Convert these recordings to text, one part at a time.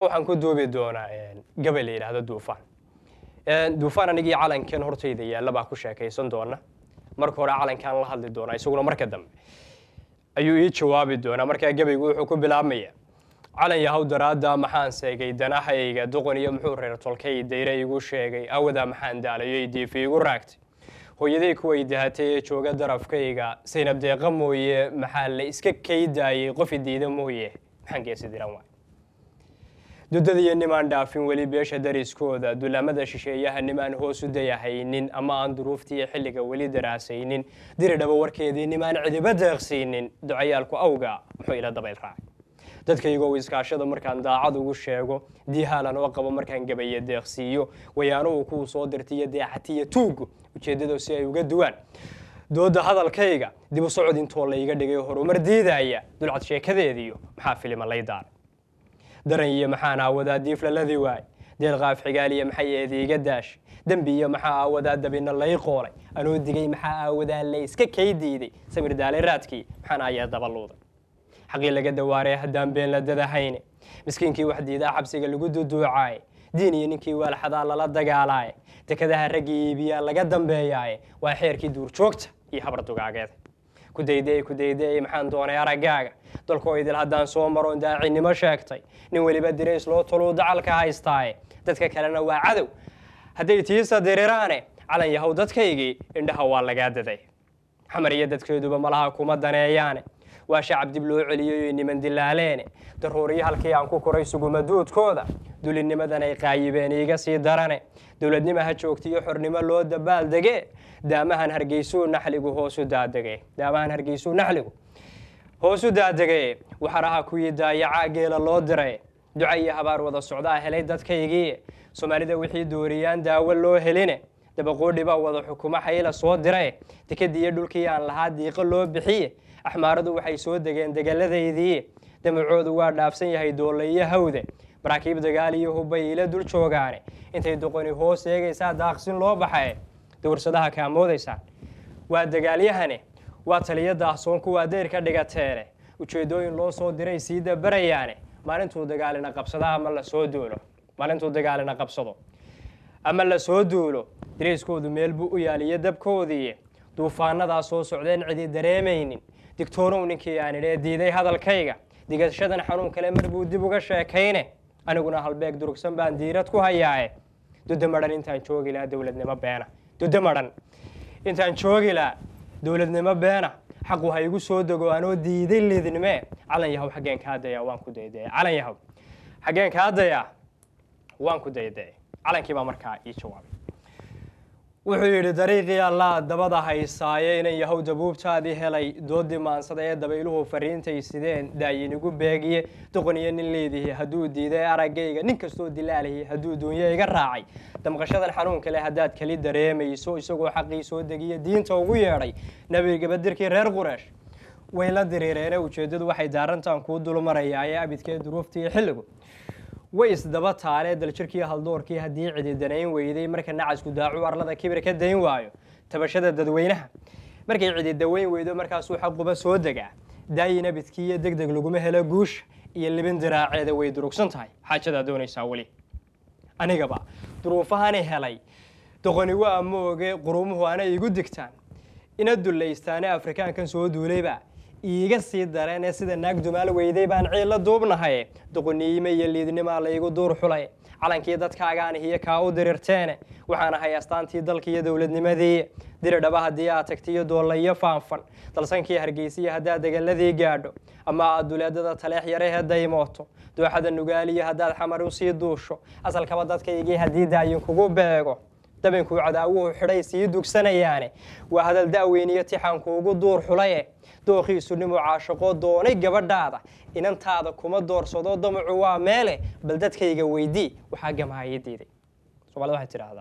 waxaan ku duubi doonaa gabay la yidhaahdo duufaan duufaan anigii calankan hortayda yaalla baa ku sheekaysan doona marka hore calankaan la hadli doonaa isaguna marka dambe ayuu ii jawaabi doonaa markaa gabaygu wuxuu ku bilaabmaya calan yahow daraadda maxaan seegay danahayga doqon iyo muxuu reer tolkay dayre igu sheegay awadaa maxaan daalayo diifi igu raagtay hooyaday kuway dahatay ee jooga darafkayga saynab deeqa mooye maxaa la iska kaydaayey qofi diida mooye maxaan geesi diran waay dudadiyo nimaan dhaafin weli beesha dariskooda dulaamada shisheeyaha nimaan hoos u dayahaynin ama aan duruuftiiyo xilliga weli daraasaynin diri dhaba warkeedii nimaan cidiba deeqsiinin ducayaalku awga muxuu ila dabayl raacay dadkaygow iskaashada markaan daacad ugu sheego diihaalan oo qabo markaan gabaye deeqsiiyo wayaanuhu kuu soo dirtiyo deexatiyo tuugu ujeeddado si ay uga duwaan dooda hadalkayga dib u socod intoo layga dhigay horumar diidaya dulcad sheekadeediyo maxaa filima lay daaray daran iyo maxaan aawadaa diiflaladi waay deelqaaf xigaaliya maxay eediiga daash dembi iyo maxaa aawadaa dabina lay qoolay anoo digay maxaa aawadaa la iska kay diiday samir daale raadkii maxaan ayaa dabaluuday xaqii laga dawaaray haddaan been la dadahayne miskiinkii wax diidaa xabsiga lagu duduucaaye diin iyo ninkii waalxadaa lala dagaalaaye dekadaha raggii iibiyaa laga dambeeyaaye waa xeerkii duurjoogta iyo habar dugaageeda kudayday kudayday maxaan doonay araggaaga dalkoo idil haddaan soo maroon daacinimo sheegtay nin weliba dirays loo toluu dacalka haystaaye dadka kalena waa cadow hadday tiisa diriraane calan yahow dadkaygii indhaha waa lagaa daday xamar iyo dadkeeduba malaha kuma daneeyaane waa shacab dib loo celiyoy niman dilaaleene daruuriyo halkii aan ku koray sugumaduudkooda dulinimadan ay qaayibeen iiga sii darane dowladnimo ha joogtiyo xornimo loo dabaal dege daamahan hargeysuu naxligu hoosu daadege daamahan hargeysuu naxligu hoosu daadege waxaraha kuwii daayacaa geela loo diray duca iyo habaar wada socdaa helay dadkaygii soomaalida wixii dooriyaan daawo loo heline dabaqoodhi baa wada xukumo xayla soo diray dekadii iyo dhulkii aan lahaa diiqo loo bixiye axmaaradu waxay soo degeen degaladaydii damacoodu waa dhaafsan yahay doolle iyo hawde maraakiib dagaal iyo hubbay ila dul joogaane intay doqoni hoos eegaysaa daaqsin loo baxae dawarsadaha kaa moodaysaan waa dagaalyahane waa taliyo daahsoon kuwaa deyr ka dhigateene ujeeddooyin loo soo diray sii dabarayaane maalintuu dagaalina qabsado ama la soo duulo maalintuu dagaalina qabsado ama la soo duulo darayskoodu meel buu u yaaliyo dabkoodii duufaanadaa soo socdeen cidi dareemaynin digtoonow ninkii aan idhee diiday hadalkayga digashadan xanuun kale mar buu dib uga sheekayne aniguna halbeeg durugsan baan diirad ku hayaaye duda madhan intaan joogi lahaa dowladnimo beena duda madhan intaan joogi lahaa dowladnimo beena xaqu ha igu soo dego anoo diiday lidnime calan yahow xaggeen kaa dayaa waan ku daydaya calan yahow xaggeen kaa dayaa waan ku daydaya calankii baa markaa ii jawaabay wuxuu yidhi dariiqii allaa dabada haysaaye inan yahow dabuubtaadii helay doodii maansada ee dabayluhu fariintay sideen daayinigu beegiye doqon iyo nin leedihi hadduu diiday araggayga nin kastoo dilaalahi hadduu duunyo iga raacay damqashadan xanuun kale haddaad keli dareemayso isagoo xaqii soo degiye diinta ugu yeedhay nebigabadirkii reer qureesh way la diriireene ujeeddadu waxay daarantaan kuu dulmarayaa ee abidkee duruuftii xilligu way isdaba taalee daljirkii haldoorkii haddii cidi danayn weyday marka nacasku daacu arlada kibir ka dayn waayo tabashada dadweynaha markay cidi daweyn weydo markaasuu xaquba soo degaa daayin abidkii iyo deg deg laguma helo guusha iyo libin diraaceeda way durugsan tahay xaajadaa doonaysaa weli anigaba duruufahani helay doqoni waa mooge qurumuhu ana igu digtaan ina dulaystaane afrikaankan soo duulayba iiga sii dareene sida naag dumaal weyday baan ciilla duubnahay doqoniime iyo liidnimaa laygu duur xulay calankii dadkaagaan hiyo kaa u dirirteene waxaan ahay astaantii dalka iyo dowladnimadii diri dhaba haddii aad tagtiyo doollayo faanfan dalsankii hargeysiya haddaad degaladii gaadho ama aad duleedada taleex yarahee daymooto dooxada nugaaliyo haddaad xamar usii duusho asalkaba dadkaygii haddii daayin kugu beego dabinkuu cadaawuhu xidhay sii dugsanayaane waa hadal da'weyniyo tixaan kuugu duur xulaye dooqiisu nimuu caashaqoo doonay gabadhaada inantaada kuma doorsado damacu waa meele bal dadkayga weydii waxaa gamaaya diiday soomaalida waxay tidhaahdaa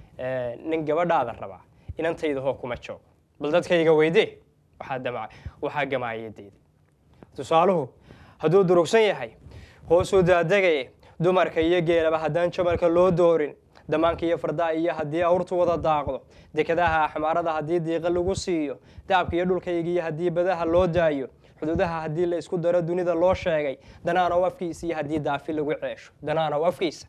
nin gabadhaada rabaa inantayda hoo kuma joogo bal dadkayga weydii waxaa damaca waxaa gamaaya diiday tusaaluhu hadduu durugsan yahay hoosuu daadegaya dumarka iyo geelaba haddaan jamalka loo doorin damaanka iyo fardaa iyo haddii awrtu wada daaqdo dekadaha axmaarada haddii diiqa lagu siiyo daabka iyo dhulkaygiiyo haddii badaha loo daayo xuduudaha haddii la isku daro dunida loo sheegay danaanow afkiisa iyo haddii daafi lagu ceesho danaanow afkiisa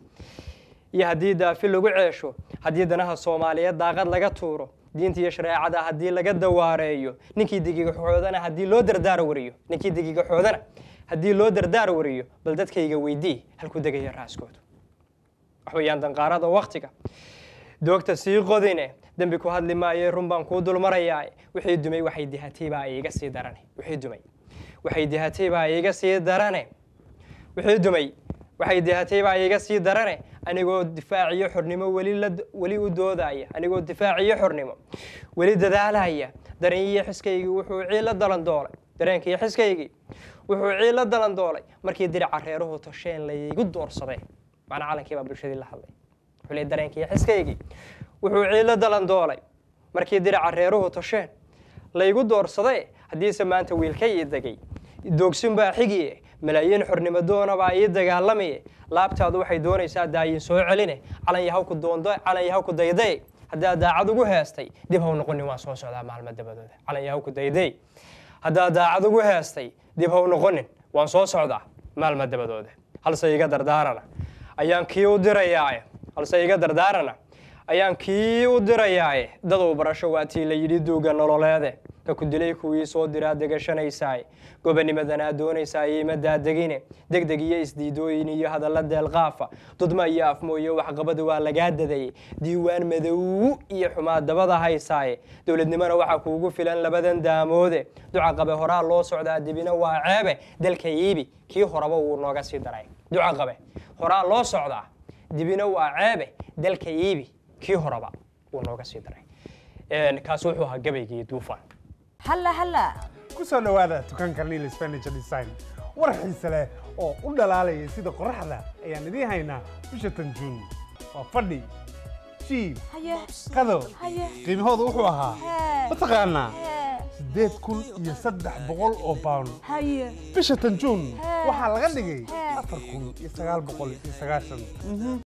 iyo haddii daafi lagu ceesho haddii danaha soomaaliyeed daaqad laga tuuro diinta iyo shareecada haddii laga dawaareeyo ninkii digigaxoodana haddii loo dardaar wariyo ninkii digigaxoodana haddii loo dardaar wariyo bal dadkayga weydii halku degaya raaskoodu waxweeyaan danqaarada waktiga doogta sii qodine dembi ku hadli maaye run baan kuu dulmarayaa wixii dumay waxay dihatay baa iiga sii darane wixii dumay waxay dihatay baa iiga sii darane wixii dumay waxay dihatay baa iiga sii darane anigoo difaaciyo xornimo weli la weli u doodaya anigoo difaaciyo xornimo weli dadaalaya dareenyiyo xiskaygii wuxuu ciila dalan doolay dareenkii xiskaygii wuxuu ciila dalan doolay markii dirica reeruhu tosheen laygu doorsaday macna calankii baa bulshadii la hadlay wuxuu leeyahay dareenkii xiskaygii wuxuu ciilo dalan doolay markii dirica reeruhu tosheen laygu doorsaday haddiise maanta wiilka ii degay doogsin baa xigiye malaayiin xornimo doona baa ii dagaalamaye laabtaadu waxay doonaysaa daayin soo celine calan yahawku doondo calan yahawku dayday haddaad daacad ugu heestay dib haw noqonin waan soo socdaa maalmo dabadooda calan yahawku dayday haddaad daacad ugu heestay dib haw noqonin waan soo socdaa maalmo dabadooda halse iga dardaarana ayaan kii u dirayaaye halse iga dardaarana ayaan kii u dirayaaye dadow barasho waa tii la yidhi duuga nololeede ka ku dilay kuwii soo diraa degashanaysaay gobonimadanaa doonaysaa iima daadegine degdeg iyo isdiidooyin iyo hadalla deelqaafa dudma iyo afmooyo waxqabada waa lagaa dadayey diiwaan madow iyo xumaa dabada haysaaye dowladnimona waxaa kuugu filan labadan daamoode duca qabe horaa loo socdaa dibina waa ceebe dalka iibi kii horaba wuu nooga sii daray duca qabe horaa loo socdaa dibina waa ceebe dalka iibi kii horaba wuu nooga sii daray kaas wuxuu ahaa gabaygii duufaan halla halla ku soo dhowaada dukaanka niilis furniture design war xiise leh oo u dhalaalaya sida qoraxda ayaan idiin haynaa bisha tan juun waa fadhi jiib haye qado haye qiimahooda wuxuu ahaa Hee. mataqaanaa hee siddeed kun iyo saddex boqol oo pound haye bisha tan juun Hee. waxaa laga dhigay Hee. afar kun iyo sagaal boqol iyo sagaashan